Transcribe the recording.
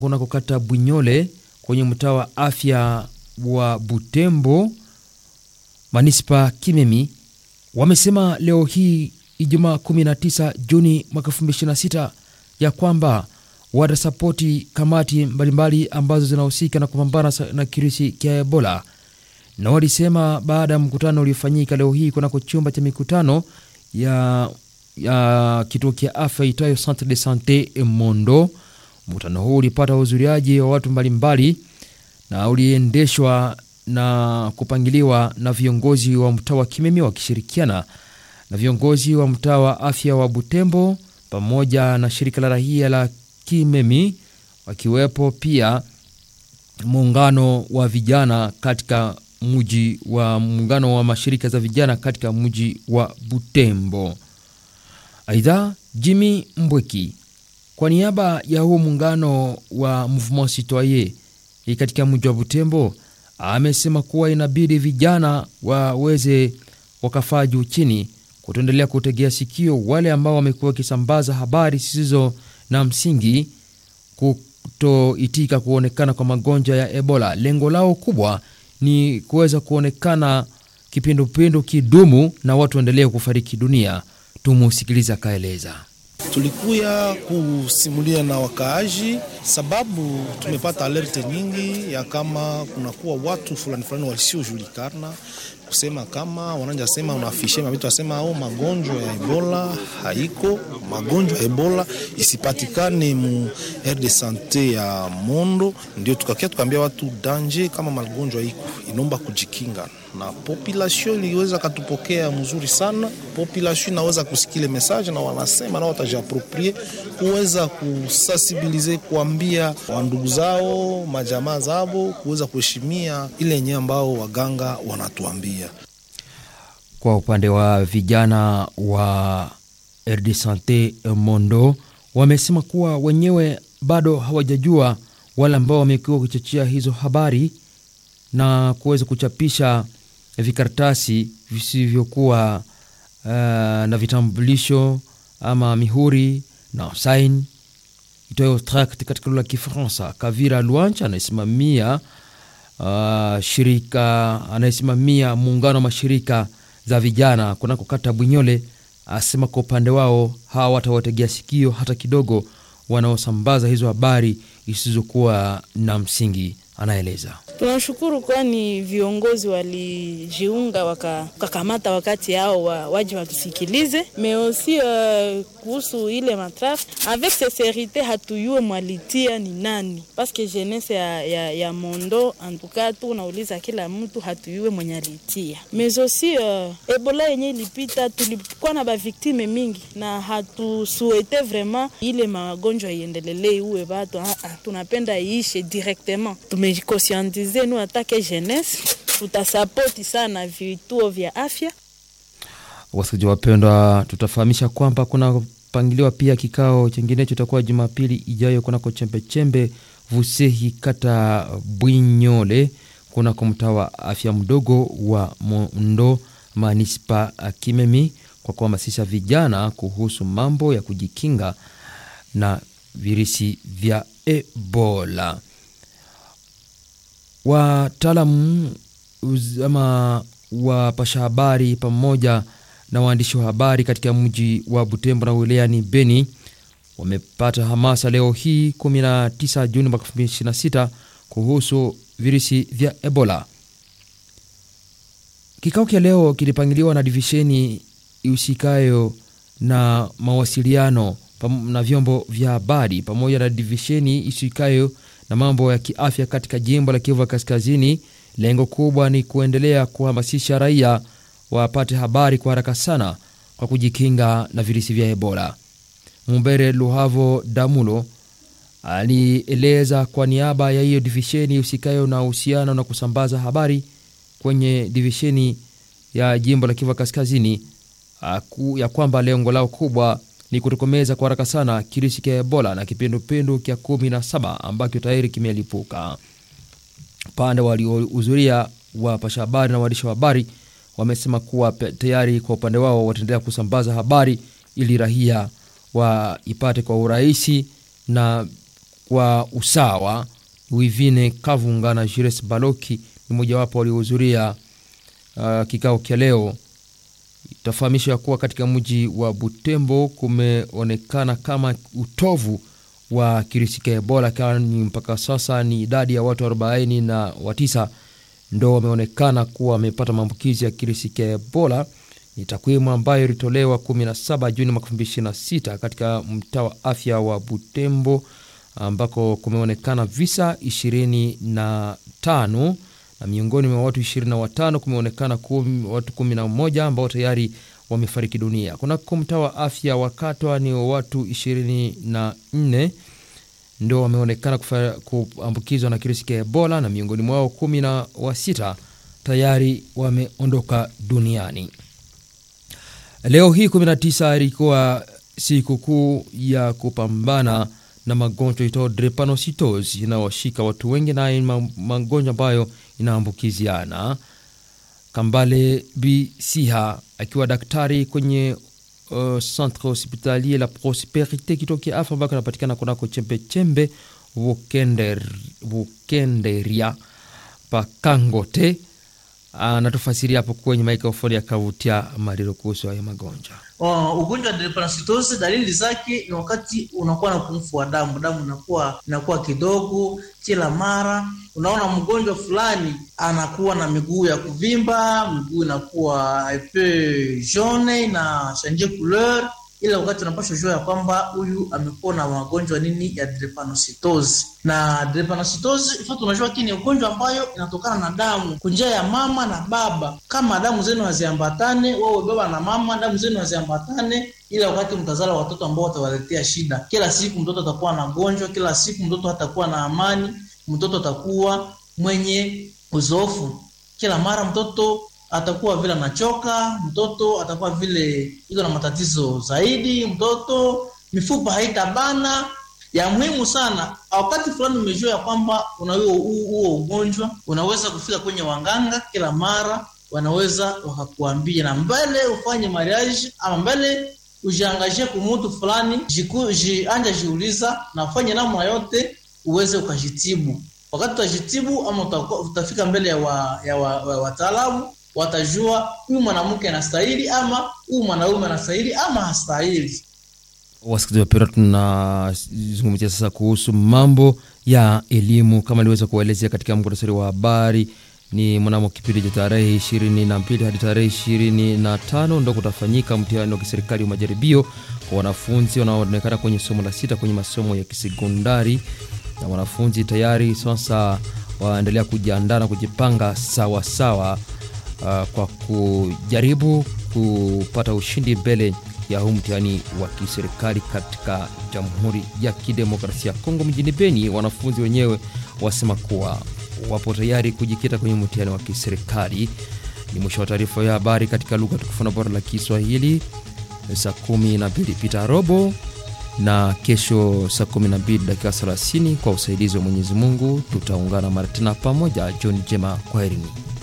kunako kata Bwinyole kwenye mtaa wa afya wa Butembo manispa Kimemi wamesema leo hii Ijumaa 19 Juni mwaka 2026 ya kwamba watasapoti kamati mbalimbali ambazo zinahusika na kupambana na kirisi cha Ebola, na walisema baada ya mkutano uliofanyika leo hii kunako chumba cha mikutano ya, ya kituo cha afya itayo Centre de Sante Mondo. Mkutano huu ulipata uhudhuriaji wa watu mbalimbali na uliendeshwa na kupangiliwa na viongozi wa mtaa wa Kimemi wakishirikiana na viongozi wa mtaa wa afya wa Butembo pamoja na shirika la raia la Kimemi, wakiwepo pia muungano wa vijana katika mji wa muungano wa mashirika za vijana katika mji wa Butembo. Aidha, Jimmy Mbweki kwa niaba ya huo muungano wa Mouvement Citoyen katika mji wa Butembo amesema kuwa inabidi vijana waweze wakafaa juu chini kutoendelea kutegea sikio wale ambao wamekuwa wakisambaza habari zisizo na msingi, kutoitika kuonekana kwa magonjwa ya Ebola. Lengo lao kubwa ni kuweza kuonekana kipindupindu kidumu na watu waendelee kufariki dunia. Tumusikiliza akaeleza. Tulikuya kusimulia na wakaaji sababu tumepata alerte nyingi ya kama kunakuwa watu fulani fulani wasiojulikana kusema kama wananja sema unafishe mavitu asema au magonjwa ya Ebola haiko, magonjwa ya Ebola isipatikane mu aire de sante ya Mondo. Ndio tukakia tukaambia watu danje, kama magonjwa iko inomba kujikinga, na population iliweza katupokea mzuri sana. Population inaweza kusikile message na wanasema na watajiaproprie kuweza kusensibilize, kuambia wandugu zao majamaa zao kuweza kuheshimia ile yenyewe ambao waganga wanatuambia. Kwa upande wa vijana wa RD Sante Mondo wamesema kuwa wenyewe bado hawajajua wale ambao wamekuwa kuchochea hizo habari na kuweza kuchapisha vikaratasi visivyokuwa uh, na vitambulisho ama mihuri na sain itoyo tract katika lugha ya Kifaransa. Kavira Luancha anayesimamia uh, shirika anayesimamia muungano wa mashirika za vijana kunako kata Bwinyole asema kwa upande wao hawatawategea sikio hata kidogo wanaosambaza hizo habari isizokuwa na msingi. Anaeleza. Tunashukuru kwani viongozi walijiunga wakakamata wakati yao wa, waji watusikilize meosi uh, kuhusu ile matraf avec sincerite hatuyue mwalitia ni nani paske jeunesse ya, ya, ya Mondo antuka tu unauliza kila mtu hatuyue mwenye alitia mezosi uh, Ebola yenye ilipita tulikuwa na baviktime mingi na hatusuete vraiment ile magonjwa iendelele uwe batu uh, uh, tunapenda iishe directement tumejikosiantize nu atake jeunesse tutasapoti sana vituo vya afya. Wasikilizaji wapendwa, tutafahamisha kwamba kuna pangiliwa pia kikao chenginecho itakuwa Jumapili ijayo kunako chembechembe Vusehi kata Bwinyole kunako mtaa wa afya mdogo wa Mondo manispa Kimemi kwa kuhamasisha vijana kuhusu mambo ya kujikinga na virusi vya Ebola. Wataalamu ama wapasha habari pamoja na waandishi wa habari katika mji wa Butembo na wilayani Beni wamepata hamasa leo hii 19 Juni mwaka 2026 kuhusu virusi vya Ebola. Kikao cha leo kilipangiliwa na divisheni ihusikayo na mawasiliano na vyombo vya habari pamoja na divisheni ihusikayo na mambo ya kiafya katika jimbo la Kivu Kaskazini. Lengo kubwa ni kuendelea kuhamasisha raia wapate habari kwa haraka sana kwa kujikinga na virusi vya Ebola. Mumbere Luhavo Damulo alieleza kwa niaba ya hiyo divisheni husikayo na uhusiano na kusambaza habari kwenye divisheni ya jimbo la Kivu Kaskazini ya kwamba lengo lao kubwa ni kutokomeza kwa haraka sana kirusi cha Ebola na kipindupindu cha kumi na saba ambacho tayari kimelipuka. Upande waliohudhuria wapasha habari na waandishi wa habari wamesema kuwa tayari kwa upande wao wataendelea kusambaza habari ili raia waipate kwa urahisi na wa usawa Wivine Kavunga na Jires Baloki ni mojawapo waliohudhuria uh, kikao cha leo. Itafahamisha kuwa katika mji wa Butembo kumeonekana kama utovu wa kirisi cha Ebola, kwani mpaka sasa ni idadi ya watu 40 na watisa ndo wameonekana kuwa wamepata maambukizi ya kirisi cha Ebola. Ni takwimu ambayo ilitolewa 17 Juni mwaka 2026 katika mtaa wa afya wa Butembo ambako kumeonekana visa 25 na miongoni mwa watu 25 kumeonekana kum, watu 11 ambao tayari wamefariki dunia. Kunako mtaa wa afya wa Katwa ni watu 24 ndio wameonekana kuambukizwa na kirusi cha Ebola na miongoni mwao kumi na wasita tayari wameondoka duniani. Leo hii 19 ilikuwa sikukuu ya kupambana na magonjwa itao drepanocytosis inawashika watu wengi na magonjwa ambayo inaambukiziana. Kambale Bisiha akiwa daktari kwenye uh, centre hospitalier la Prosperite kitokea afa ambako anapatikana kunako chembe chembe Vukender, Vukenderia Pakangote anatufasiria hapo kwenye maikrofoni ya Kavutia Mariro kuhusu haya magonjwa. Uh, ugonjwa wa drepanocytosis dalili zake ni wakati unakuwa na upungufu wa damu, damu inakuwa inakuwa kidogo kila mara. Unaona mgonjwa fulani anakuwa na miguu ya kuvimba, miguu inakuwa epe jaune na change couleur, ila wakati unapaswa jua ya kwamba huyu amekuwa na magonjwa nini ya drepanocytosis. Na drepanocytosis ifa tunajua kini ni ugonjwa ambayo inatokana na damu kunjia ya mama na baba. Kama damu zenu haziambatane, wewe baba na mama, damu zenu haziambatane, ila wakati mtazala watoto ambao watawaletea shida. Kila siku mtoto atakuwa na gonjwa, kila siku mtoto hatakuwa na amani, mtoto atakuwa mwenye uzofu, kila mara mtoto atakuwa vile anachoka, mtoto atakuwa vile iko na matatizo zaidi, mtoto mifupa haitabana. Ya muhimu sana, wakati fulani umejua ya kwamba una huo ugonjwa, unaweza kufika kwenye wanganga, kila mara wanaweza wakakuambia, na mbele ufanye mariage ama mbele ujiangazie kumutu fulani, jianja jiuliza na ufanye namna yote uweze ukajitibu. Wakati utajitibu ama utafika mbele ya wataalamu wa, wa, watajua huyu mwanamke anastahili ama huyu mwanaume anastahili ama hastahili. Wasikilizaji wapendwa, tunazungumzia sasa kuhusu mambo ya elimu kama niliweza kuwaelezea katika muktasari wa habari. Ni mnamo kipindi cha tarehe ishirini na mbili hadi tarehe ishirini na tano ndo kutafanyika mtihani wa kiserikali wa majaribio kwa wanafunzi wanaoonekana kwenye somo la sita kwenye masomo ya kisekondari, na wanafunzi tayari sasa waendelea kujiandaa na kujipanga sawa sawa Uh, kwa kujaribu kupata ushindi mbele ya huu mtihani wa kiserikali katika Jamhuri ya Kidemokrasia ya Kongo. Mjini Beni, wanafunzi wenyewe wasema kuwa wapo tayari kujikita kwenye mtihani wa kiserikali. Ni mwisho wa taarifa ya habari katika lugha tukufu na bora la Kiswahili, saa kumi na mbili pita robo na kesho saa 12 dakika 30 kwa usaidizi wa Mwenyezi Mungu tutaungana mara tena pamoja. John Jema, kwaherini.